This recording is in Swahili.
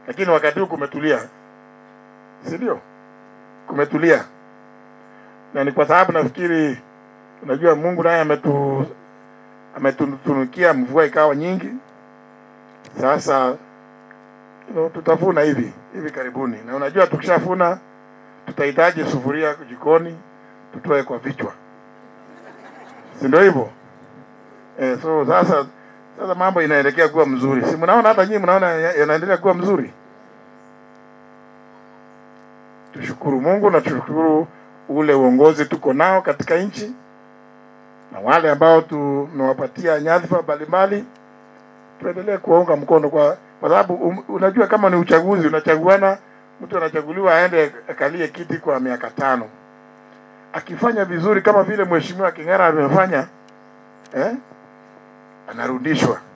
lakini wakati huu kumetulia, si ndio? Kumetulia, na ni kwa sababu nafikiri, unajua Mungu naye ametu ametutunukia mvua ikawa nyingi. Sasa you know, tutavuna hivi hivi karibuni, na unajua tukishafuna tutahitaji sufuria jikoni tutoe kwa vichwa, si ndio hivyo? Eh, so sasa sasa mambo inaelekea kuwa mzuri, si mnaona? Hata nyinyi mnaona ya- yanaendelea kuwa mzuri. Tushukuru Mungu na tushukuru ule uongozi tuko nao katika nchi na wale ambao tumewapatia nyadhifa mbalimbali, tuendelee kuwaunga mkono kwa kwa sababu um, unajua kama ni uchaguzi, unachaguana, mtu anachaguliwa aende akalie kiti kwa miaka tano, akifanya vizuri kama vile mheshimiwa King'ara amefanya eh, anarudishwa